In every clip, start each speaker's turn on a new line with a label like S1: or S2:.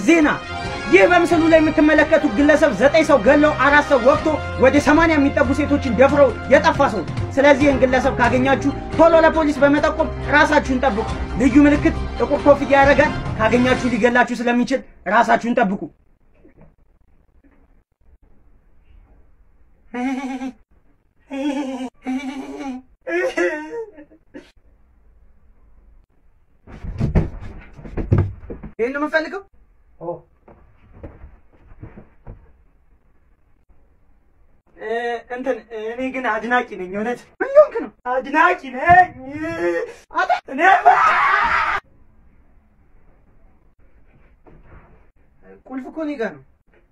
S1: ዜና ይህ በምስሉ ላይ የምትመለከቱት ግለሰብ ዘጠኝ ሰው ገለው አራት ሰው ወቅቶ ወደ ሰማንያ የሚጠጉ ሴቶችን ደፍረው የጠፋ ሰው። ስለዚህ ይህን ግለሰብ ካገኛችሁ ቶሎ ለፖሊስ በመጠቆም ራሳችሁን ጠብቁ። ልዩ ምልክት ጥቁር ኮፍያ ያደርጋል። ካገኛችሁ ሊገላችሁ ስለሚችል ራሳችሁን ጠብቁ። ይህን ነው የምፈልገው። እንትን እኔ ግን አድናቂ ነኝ። እውነት ምን ሆንክ ነው? አድናቂ ነኝ። አታ እኔ ቁልፍ እኮ እኔ ጋር ነው።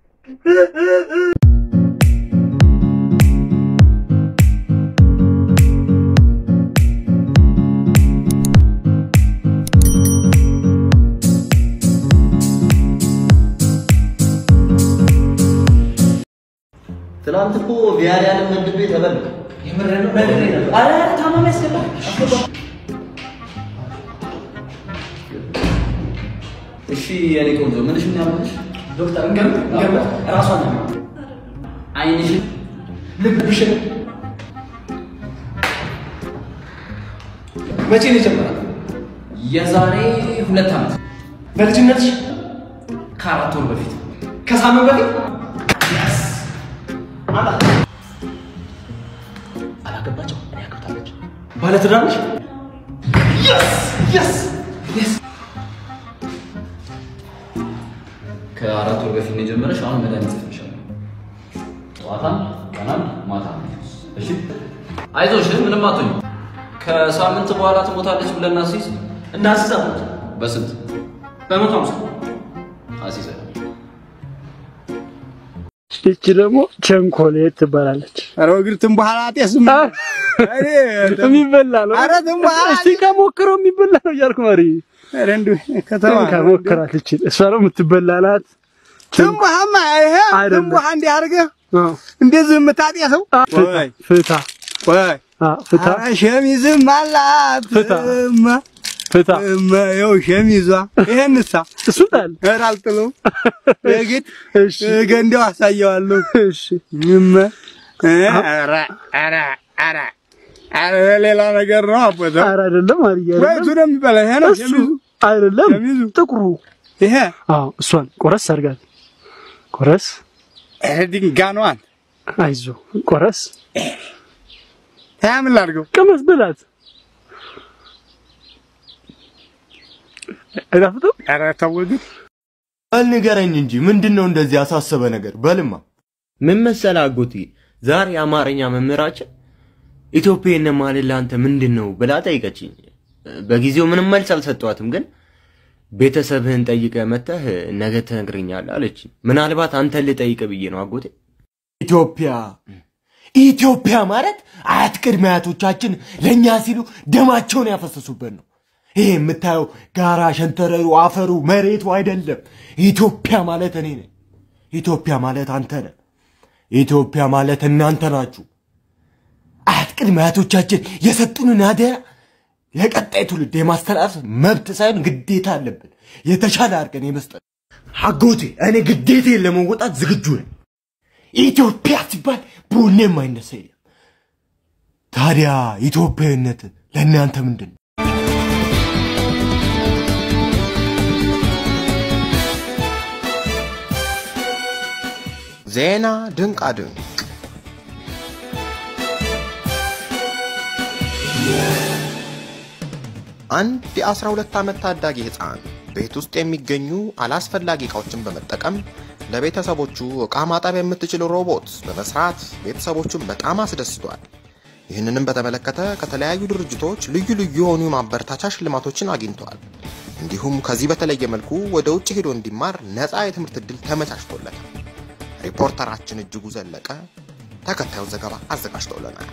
S2: ትናንት እኮ ቪያሪያንን መድቤ ተበልኩ።
S1: ኧረ ታማሚ ያስገባ አስገባ።
S2: እሺ የኔ ቆንጆ ምንሽ ምን ያመልሽ?
S1: ዶክተር እንገም እንገም ራሷን ነው
S2: አይንሽን፣
S1: ልብሽን
S3: መቼ ነው የጀመረው?
S2: የዛሬ ሁለት ዓመት
S3: በልጅነትሽ?
S2: ከአራት ወር በፊት
S3: ከሳምንት በፊት?
S2: አላገባቸው እኔ አግብታለች።
S3: ባለትዳር ነሽ?
S2: ከአራት ወር በፊት ነው የጀመረሽ። አሁን መድኃኒት ጽፍልሻለሁ። ጠዋታም ቀናም ማታ። እሺ አይዞሽ፣ ምንም አትሆኝ። ከሳምንት በኋላ ትሞታለች ብለን አስይዝ።
S3: እናስዛት
S2: በስንት
S3: በመቶ ሃምሳ
S2: አስይዘን
S4: ይቺ ደግሞ ቸንኮሌት ትባላለች።
S5: ኧረ እግርትን በኋላ ጤስም
S4: የሚበላ ነው።
S5: ኧረ ዝም በኋላ
S4: እስቲ ከሞክረው የሚበላ ነው እያልኩ ማሪ
S5: ኧረ እንዲሁ ከተማ
S4: ከሞከራት ይችል እሷ ነው የምትበላ ናት።
S5: ትንባሃማ ይሄ
S4: አይደለም።
S5: ትንባሃ እንዲህ አድርገህ
S4: አዎ።
S5: እንደዚህ የምታጤሰው
S4: ፍታ
S5: ወይ
S4: ፍታ
S5: ወይ
S4: አዎ፣ ፍታ
S5: ኧረ ሸሚዝም አላት
S4: ፍታ።
S5: እማ
S4: ፍታ
S5: እማ ይኸው ሸሚዟ ይሄንሳ
S4: እሱ ጣል።
S5: ኧረ አልጥለውም የግድ
S4: እሺ
S5: ገንዳው አሳየዋለሁ
S4: እሺ
S5: እማ ኧረ ኧረ ኧረ ኧረ ሌላ ነገር ነው አቦታው
S4: ኧረ አይደለም ማርያ
S5: ወይ እሱ ነው የሚበላ ይሄ ነው
S4: እሱ
S5: ሸሚዙ
S4: አይደለም
S5: ሸሚዙ
S4: ጥቁሩ
S5: ይሄ
S4: አዎ እሷን ቆረስ አድርጋት ቆረስ
S5: ይሄ ድንጋኗን
S4: አይዞ ቆረስ
S5: ያ ምን ላድርገው
S4: ቅመስ ብላት አይጣፍጥም
S5: ኧረ ተው ግን
S6: በል ንገረኝ እንጂ ምንድን ነው እንደዚህ ያሳሰበ ነገር? በልማ ምን መሰለህ አጎቴ፣ ዛሬ የአማርኛ መምህራችን ኢትዮጵያዊን ማለት ለአንተ ምንድን ነው ብላ ጠይቀችኝ። በጊዜው ምንም መልስ አልሰጠኋትም፣ ግን ቤተሰብህን ጠይቀህ መጥተህ ነገ ትነግረኛለህ አለች። ምናልባት አንተን ልጠይቅ ብዬ ነው አጎቴ። ኢትዮጵያ ኢትዮጵያ ማለት አያት ቅድመ አያቶቻችን ለእኛ ሲሉ ደማቸውን ያፈሰሱበት ነው። ይሄ የምታየው ጋራ፣ ሸንተረሩ፣ አፈሩ፣ መሬቱ አይደለም። ኢትዮጵያ ማለት እኔ ነኝ። ኢትዮጵያ ማለት አንተ ነህ። ኢትዮጵያ ማለት እናንተ ናችሁ። አያት ቅድመ አያቶቻችን የሰጡንን አደራ ለቀጣይ ትውልድ የማስተላለፍ መብት ሳይሆን ግዴታ አለብን። የተሻለ አድርገን የመስጠት አጎቴ፣ እኔ ግዴታዬን ለመወጣት ዝግጁ ነኝ። ኢትዮጵያ ሲባል ቡኔ የማይነሳ የለም። ታዲያ ኢትዮጵያዊነት ለእናንተ ምንድን ነው?
S7: ዜና ድንቃ ድንቅ አንድ የ12 ዓመት ታዳጊ ሕፃን ቤት ውስጥ የሚገኙ አላስፈላጊ ዕቃዎችን በመጠቀም ለቤተሰቦቹ ዕቃ ማጠብ የምትችል ሮቦት በመስራት ቤተሰቦቹን በጣም አስደስቷል። ይህንንም በተመለከተ ከተለያዩ ድርጅቶች ልዩ ልዩ የሆኑ የማበረታቻ ሽልማቶችን አግኝተዋል። እንዲሁም ከዚህ በተለየ መልኩ ወደ ውጭ ሄዶ እንዲማር ነፃ የትምህርት ዕድል ተመቻችቶለታል። ሪፖርተራችን እጅጉ ዘለቀ ተከታዩን ዘገባ አዘጋጅተውልናል።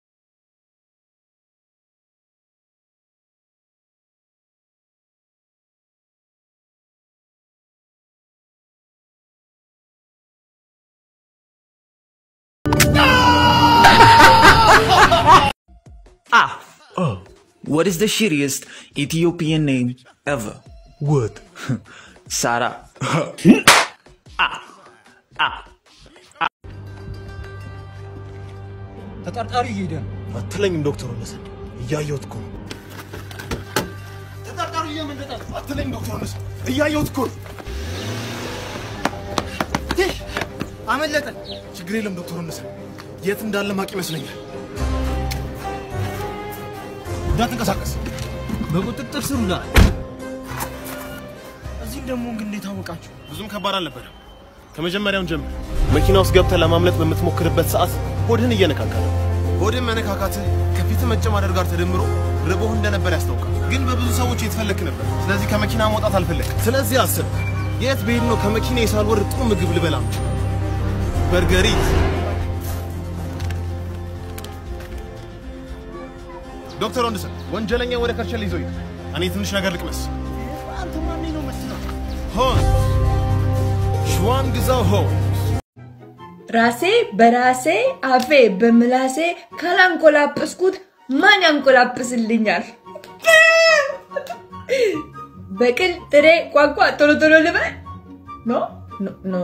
S8: Ah, oh, what is the shittiest Ethiopian name ever? What? Sarah.
S3: ተጠርጣሪ እየሄደ ነው።
S5: አትለኝም ዶክተር ወለሰን እያየሁት እኮ ነው። ተጠርጣሪ እየመለጠ ነው። አትለኝም ዶክተር ወለሰን እያየሁት እኮ ነው። ይህ አመለጠን። ችግር የለም ዶክተር ወለሰን የት እንዳለ ማቅ ይመስለኛል። እንዳትንቀሳቀስ
S3: በቁጥጥር ስር ውሏል።
S5: እዚህም ደግሞ እንግዲህ እንዴት አወቃችሁ? ብዙም ከባድ አልነበረም። ከመጀመሪያውን ጀምር መኪና ውስጥ ገብተህ ለማምለጥ በምትሞክርበት ሰዓት ሆድህን እየነካካ ነው። ሆድህን መነካካትህ ከፊትህ መጨማደድ ጋር ተደምሮ ርቦህ እንደነበር ያስታውቃል። ግን በብዙ ሰዎች የተፈለክ ነበር። ስለዚህ ከመኪና መውጣት አልፈለግም። ስለዚህ አስብ፣ የት ብሄድ ነው ከመኪና ሳልወርድ ጥሩ ምግብ ልበላ የምችለው? በርገሪት ዶክተር ወንድሰን ወንጀለኛ ወደ ከርቸሌ ይዞ ይሄድ። እኔ ትንሽ ነገር ልቅመስ። አንተ ማን ነው መስለው? ሆን ሸዋን ግዛው ሆን
S9: ራሴ በራሴ አፌ በምላሴ ካላንቆላጵስኩት ማን ያንቆላጵስልኛል? በቅል ጥሬ ቋንቋ ቶሎ ቶሎ ልበል? ኖ ኖ ኖ።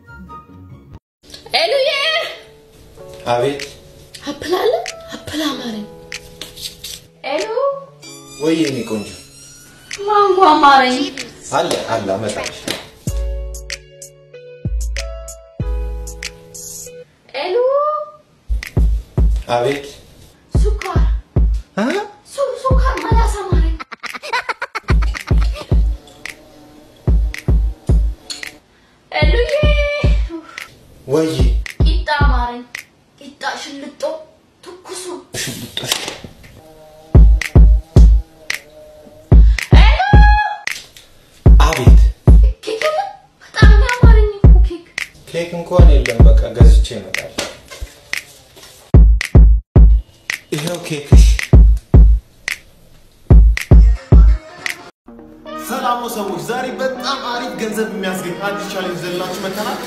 S10: ኤሉዬ
S11: አቤት
S10: አፕል አለ? አፕል አማረኝ። ኤሉ
S11: ወይ የኔ ቆንጆ
S10: ማንጎ አማረኝ።
S11: አለ አለ አመጣልሽ።
S10: ኤሉ
S11: አቤት
S10: ሱካር ሱ ሱካር መላስ አማረኝ። ኤሉዬ
S11: ወይ
S10: ቂጣ አማረኝ። ቂጣ ሽልጦ ትኩሱ
S11: ሽልጦሽ አቤት
S10: ኬክ የለም? በጣም ያማረኝ እኮ ኬክ።
S11: ኬክ እንኳን የለም። በቃ ገዝቼ እመጣለሁ። ይኸው ኬክሽ።
S5: ሰላም ነው ሰዎች፣ ዛሬ በጣም አሪፍ ገንዘብ የሚያስገኝ አዲስ ቻሌንጅ ዘላችሁ መተናል።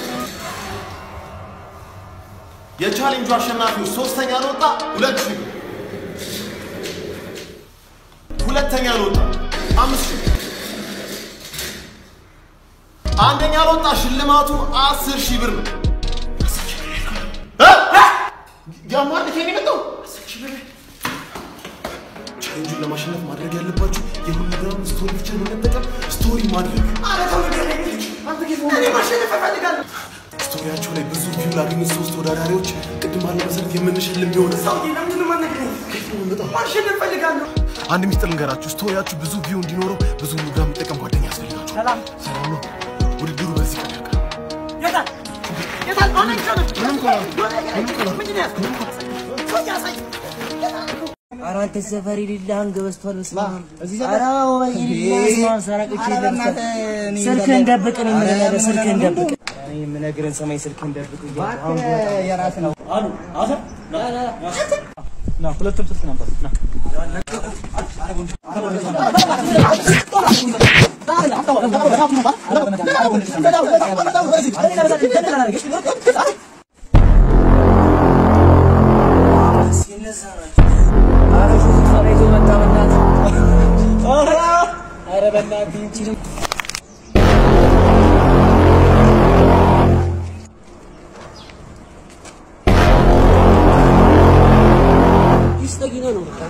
S5: የቻሌንጁ አሸናፊዎች ሶስተኛ ለወጣ ሁለት ሺህ ብር፣ ሁለተኛ ለወጣ አምስት ሺህ ብር፣ አንደኛ ለወጣ ሽልማቱ አስር ሺህ ብር ነው። እ? እ? ያማርድ ከኔ መጣው አስር ሺህ ብር ቻሌንጁን ለማሸነፍ ማድረግ ያለባችሁ የሁለግራም ስቶሪ ብቻ በመጠቀም ስቶሪ ማድረግ። ኧረ ተው ንገረኝ ልጅ፣ አንተ ጌታ እኔ ማሸነፍ እፈልጋለሁ። ስቶሪያቸው ላይ ብዙ ቪው ላገኙት ሶስት ተወዳዳሪዎች ቅድም ባለው መሰረት የምንሸልም ቢሆን ሰውዬ ለምንድን ነው የማትነግረኝ? ማሸነፍ እፈልጋለሁ። አንድ ሚስጥር ልንገራችሁ፣ ስቶሪያችሁ ብዙ ቪው እንዲኖረው ብዙ ፕሮግራም የሚጠቀም ጓደኛ ያስፈልጋችሁ። ሰላም ሰላም ነው። ውድድሩ በዚህ ቀን ያልቃል። የታል የታል? አሁን አይቻልም። ምንም ኮላ ምንም ኮላ ምንድን ነው ያዝከው? ምንም ኮላ ሰው ያሳይ
S12: ኧረ አንተ ሰፈር የሌለ አንገ በስቷል። በስመ አብ ኧረ ወይ በስመ አብ ሰራቅቼ ስልክህን ደብቅ ነው የምልህ ነገር ስልክህን ደብቅ። እኔ የምነግርህን ሰማይ ስልክህን ደብቅ እያልኩ አሁን
S3: የራስ ነው አሉ አሰ ና ሁለቱም ስልክ ነበር ና
S12: ኧረ በእናትህ ይህቺንም ይስጠጊነ ነው በቃ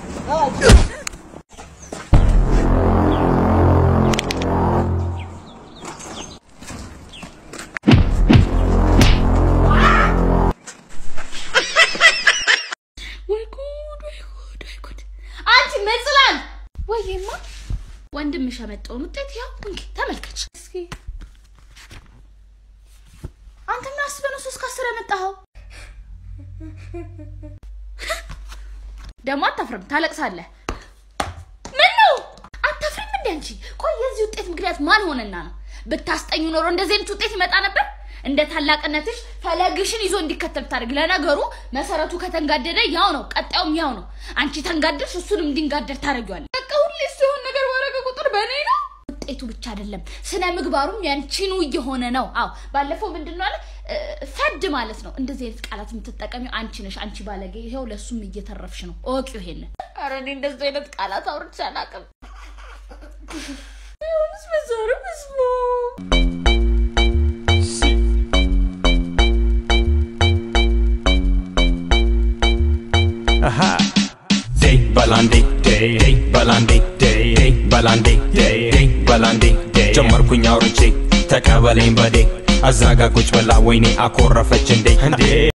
S10: ወይ ጉድ ወይ ጉድ ወይ ጉድ! አንቺ መጽላል ወይማ ወንድምሽ ያመጣውን ውጤት ያው እንኪ ተመልከች እስኪ። አንተ ምን አስበህ ነው ሶስት ከአስር ያመጣኸው? ደግሞ አታፍርም፣ ታለቅሳለህ። ምን ነው አታፍሪም እንዴ አንቺ? ቆይ የዚህ ውጤት ምክንያት ማን ሆነና ነው? ብታስጠኙ ኖሮ እንደዚህ አይነት ውጤት ይመጣ ነበር? እንደ ታላቅነትሽ ፈለግሽን ይዞ እንዲከተል ታደርግ። ለነገሩ መሰረቱ ከተንጋደደ ያው ነው፣ ቀጣዩም ያው ነው። አንቺ ተንጋደድሽ፣ እሱንም እንዲንጋደድ ታደርጊዋለሽ። በቃ ሁሌ ሲሆን ነገር ባረገ ቁጥር በእኔ ነው። ውጤቱ ብቻ አይደለም ስነ ምግባሩም ያንቺኑ እየሆነ ነው። አዎ ባለፈው ምንድን ነው አለ እ፣ ፈድ ማለት ነው። እንደዚህ አይነት ቃላት የምትጠቀሚው አንቺ ነሽ። አንቺ ባለጌ፣ ይኸው ለእሱም እየተረፍሽ ነው። እወቂው ይሄንን። ኧረ እኔ እንደዚህ አይነት ቃላት አውርቼ አላውቅም። ይሁንስ በዛሬው በስመ አብ
S13: በላንዴ ዴይ በላንዴ ዴይ በላንዴ ዴይ በላንዴ ጀመርኩኝ አውርቼ ተቀበለኝ በዴ አዛጋ ቁጭ ብላ ወይኔ አኮረፈች እንዴ እንዴ